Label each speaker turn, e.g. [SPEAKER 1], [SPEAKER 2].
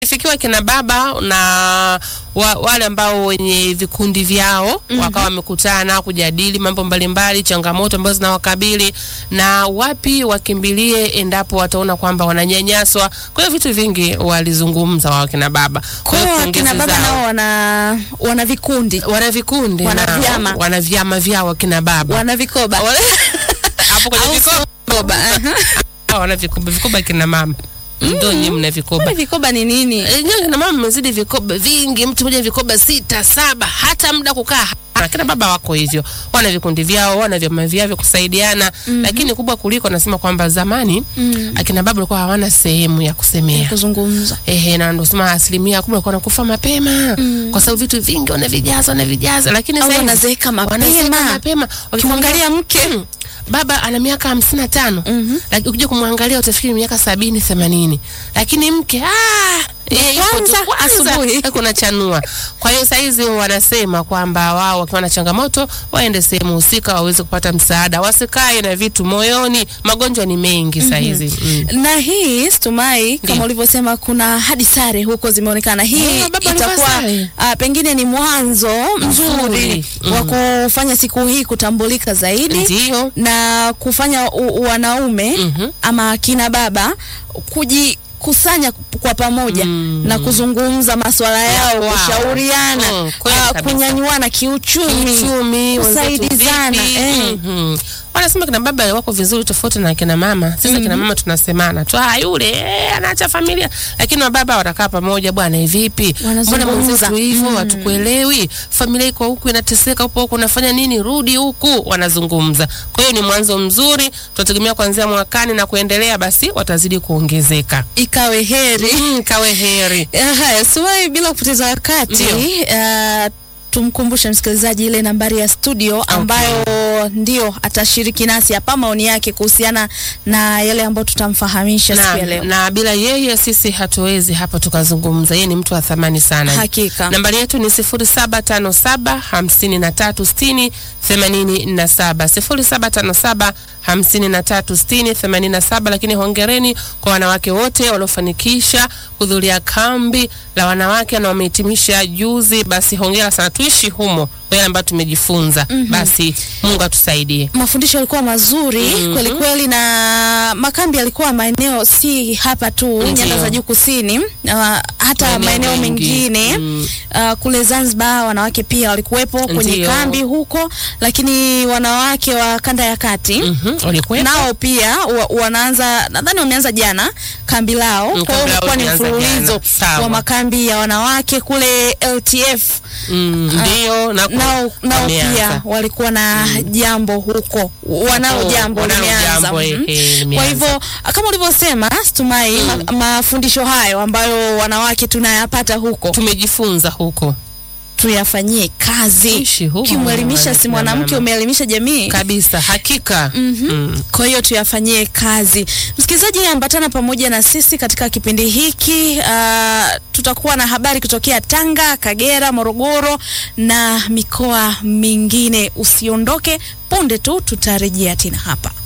[SPEAKER 1] fikiwa kina baba na wa, wale ambao wenye vikundi vyao
[SPEAKER 2] Mhm.
[SPEAKER 1] wakawa wamekutana kujadili mambo mbalimbali, changamoto ambazo zinawakabili na wapi wakimbilie endapo wataona kwamba wananyanyaswa. Kwa hiyo vitu vingi walizungumza wao kina baba.
[SPEAKER 2] Kwa hiyo
[SPEAKER 1] pongezi
[SPEAKER 2] kina baba
[SPEAKER 1] zao.
[SPEAKER 2] nao wana wana vikundi,
[SPEAKER 1] wana vikundi
[SPEAKER 2] Wana
[SPEAKER 1] na-
[SPEAKER 2] vyama.
[SPEAKER 1] wana vyama vyao kina baba
[SPEAKER 2] wana vikoba
[SPEAKER 1] Wale- hapo kwenye
[SPEAKER 2] Au
[SPEAKER 1] vikoba
[SPEAKER 2] vikoba. aha.
[SPEAKER 1] Ah, wana vikoba vikoba kina mama ndio nyinyi mna vikoba
[SPEAKER 2] Kwani vikoba ni nini?
[SPEAKER 1] Eh, nyinyi kina mama mmezidi vikoba vingi, mtu mmoja vikoba sita saba, hata muda kukaa hana. Kina baba wako hivyo, wana vikundi vyao, wana vyama vyao vya kusaidiana, lakini kubwa kuliko nasema kwamba zamani
[SPEAKER 2] Mm.
[SPEAKER 1] akina baba walikuwa hawana sehemu ya kusemea.
[SPEAKER 2] Kuzungumza.
[SPEAKER 1] Ehe, na ndo sema asilimia kubwa walikuwa wanakufa mapema kwa sababu vitu vingi wanavijaza wanavijaza, lakini
[SPEAKER 2] Au
[SPEAKER 1] sasa hivi
[SPEAKER 2] wanazeeka
[SPEAKER 1] wanazeeka
[SPEAKER 2] mapema.
[SPEAKER 1] mapema.
[SPEAKER 2] Ukimwangalia mke
[SPEAKER 1] Mm. baba ana miaka hamsini na tano
[SPEAKER 2] Mhm.
[SPEAKER 1] lakini ukija kumwangalia utafikiri miaka sabini themanini lakini mke ah, yeye yuko tu
[SPEAKER 2] Kwanza,
[SPEAKER 1] kwanza,
[SPEAKER 2] asubuhi.
[SPEAKER 1] kuna chanua. Kwa hiyo saizi wanasema kwamba wao wakiwa na changamoto waende sehemu husika waweze kupata msaada, wasikae na vitu moyoni. Magonjwa ni mengi saizi mm.
[SPEAKER 2] na hii Stumai, kama
[SPEAKER 1] Ndiyo.
[SPEAKER 2] ulivyosema, kuna hadi sare huko zimeonekana. Hii
[SPEAKER 1] Ah, baba alivaa
[SPEAKER 2] itakuwa
[SPEAKER 1] sare.
[SPEAKER 2] ah, pengine ni mwanzo mzuri
[SPEAKER 1] Mm.
[SPEAKER 2] wa kufanya siku hii kutambulika zaidi
[SPEAKER 1] Ndio.
[SPEAKER 2] na kufanya u, u- wanaume
[SPEAKER 1] Mhm.
[SPEAKER 2] ama kina baba kujikusanya kwa pamoja
[SPEAKER 1] Mm.
[SPEAKER 2] na kuzungumza masuala yao,
[SPEAKER 1] Wow.
[SPEAKER 2] kushauriana,
[SPEAKER 1] Mm, kweli
[SPEAKER 2] ah,
[SPEAKER 1] kabisa.
[SPEAKER 2] kunyanyuana kiuchumi,
[SPEAKER 1] uchumi wenzetu
[SPEAKER 2] kusaidizana,
[SPEAKER 1] vipi?
[SPEAKER 2] eh.
[SPEAKER 1] Mhm. Wanasema kina baba wako vizuri tofauti na kina mama. Sasa kina mama tunasemana tu, ah, yule eh, anaacha familia, lakini wababa watakaa pamoja, bwana, hivi vipi? Mbona
[SPEAKER 2] Wanazungumza.
[SPEAKER 1] mwenzetu hivyo
[SPEAKER 2] Mm.
[SPEAKER 1] hatukuelewi? Familia iko huku inateseka, upo huku unafanya nini? Rudi huku, wanazungumza. Kwa hiyo ni mwanzo mzuri, tunategemea kuanzia mwakani na kuendelea, basi watazidi kuongezeka.
[SPEAKER 2] ikawe heri.
[SPEAKER 1] Mm, kawe heri.
[SPEAKER 2] Eh, Haya, Suwai, bila kupoteza wakati
[SPEAKER 1] Ndio.
[SPEAKER 2] uh, tumkumbushe msikilizaji ile nambari ya studio ambayo ndio atashiriki nasi hapa maoni yake kuhusiana na yale ambayo tutamfahamisha siku ya
[SPEAKER 1] na,
[SPEAKER 2] leo.
[SPEAKER 1] na bila yeye sisi hatuwezi hapa tukazungumza. Yeye ni mtu wa thamani sana.
[SPEAKER 2] Hakika.
[SPEAKER 1] Nambari yetu ni 0757 5360 87 0757 5360 87. Lakini hongereni kwa wanawake wote waliofanikisha kuhudhuria kambi la wanawake na wamehitimisha juzi. Basi hongera sana, tuishi humo kwa yale ambayo tumejifunza. Basi Mungu atusaidie.
[SPEAKER 2] Mafundisho yalikuwa mazuri
[SPEAKER 1] Mhm.
[SPEAKER 2] kweli kweli, na makambi yalikuwa maeneo si hapa tu
[SPEAKER 1] Ndio.
[SPEAKER 2] nyanda za juu kusini, uh, hata
[SPEAKER 1] Maeneo
[SPEAKER 2] maeneo
[SPEAKER 1] mengi.
[SPEAKER 2] mengine
[SPEAKER 1] Mm.
[SPEAKER 2] uh, kule Zanzibar wanawake pia walikuwepo kwenye
[SPEAKER 1] Ndio.
[SPEAKER 2] kambi huko, lakini wanawake wa kanda ya kati
[SPEAKER 1] Mhm, walikuwepo.
[SPEAKER 2] nao pia wa, wanaanza nadhani wameanza jana kambi lao.
[SPEAKER 1] Mm,
[SPEAKER 2] Kwa hiyo
[SPEAKER 1] kambi lao
[SPEAKER 2] ulikuwa ni
[SPEAKER 1] limeanza
[SPEAKER 2] mfululizo
[SPEAKER 1] jana. Sawa.
[SPEAKER 2] wa makambi ya wanawake kule LTF
[SPEAKER 1] Mm, ndio na
[SPEAKER 2] nao, nao
[SPEAKER 1] wameanza.
[SPEAKER 2] pia walikuwa na jambo huko, wanalo
[SPEAKER 1] Oh,
[SPEAKER 2] jambo
[SPEAKER 1] wanalo
[SPEAKER 2] limeanza.
[SPEAKER 1] jambo,
[SPEAKER 2] Mhm.
[SPEAKER 1] ehe,
[SPEAKER 2] Kwa
[SPEAKER 1] limeanza.
[SPEAKER 2] hivyo kama ulivyosema Stumai, ma, mafundisho hayo ambayo wanawake tunayapata huko
[SPEAKER 1] tumejifunza huko
[SPEAKER 2] tuyafanyie kazi.
[SPEAKER 1] Tuishi humo,
[SPEAKER 2] Ukimwelimisha si
[SPEAKER 1] mwana
[SPEAKER 2] mwanamke,
[SPEAKER 1] mama.
[SPEAKER 2] umeelimisha jamii.
[SPEAKER 1] kabisa, hakika mm.
[SPEAKER 2] Kwa hiyo tuyafanyie kazi. Msikilizaji, ambatana pamoja na sisi katika kipindi hiki. Uh, tutakuwa na habari kutokea Tanga, Kagera, Morogoro na mikoa mingine. Usiondoke, punde tu tutarejea tena hapa.